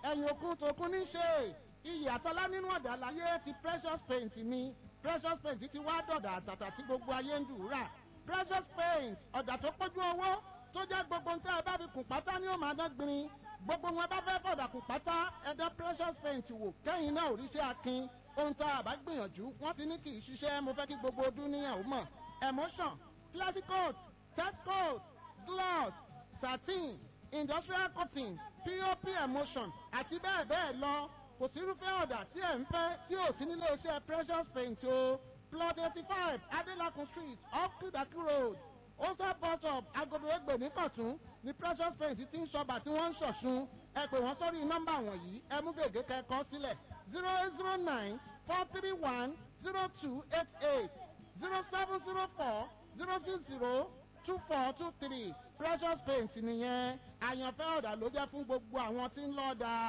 ẹ̀yìn òkun tòkun ní ṣe iyì àtọ́lá nínú ọ̀dà láyé ti precious paint mi precious paint ti wá dọ̀dà àtàtà tí gbogbo ayé ń dùúrà precious paint ọ̀dà tó pójú owó tó jẹ́ gbogbo nǹkan ẹ bá fi kùn pátá ní òun àdán gbin gbogbo wọn bá fẹ́ fọ̀dà kùn pátá ẹ̀dá precious paint wò kẹ́yìn náà òrìṣẹ́ akin ohun tó àbá gbìyànjú wọ́n ti ní kì í ṣiṣẹ́ mo fẹ́ kí gbogbo ọdún níyàwó mọ̀ emotion classic coat test coat gloss satin industrial cotton pop emotion àti bẹ́ẹ̀ bẹ́ẹ̀ lọ kò sí irúfẹ́ ọ̀dà tí ẹ̀ ń fẹ́ tí ò sí nílé iṣẹ́ precious paint o plot eighty five adelakun street off kudaki road osa bus stop agodo egbe ní kọ̀tún ní precious paint ti ń ṣọba tí wọ́n ń ṣọ̀ṣun ẹ pè wọ́n sórí nọ́mbà wọ̀nyí ẹ mú gègé kẹ́kọ̀ọ́ sílẹ̀ zero eight zero nine four three one zero two eight eight zero seven zero four zero six zero two four two three precious paint nìyẹn àyànfẹ́ ọ̀dà ló jẹ́ fún gbogbo àwọn tí ń lọ́ọ́ da.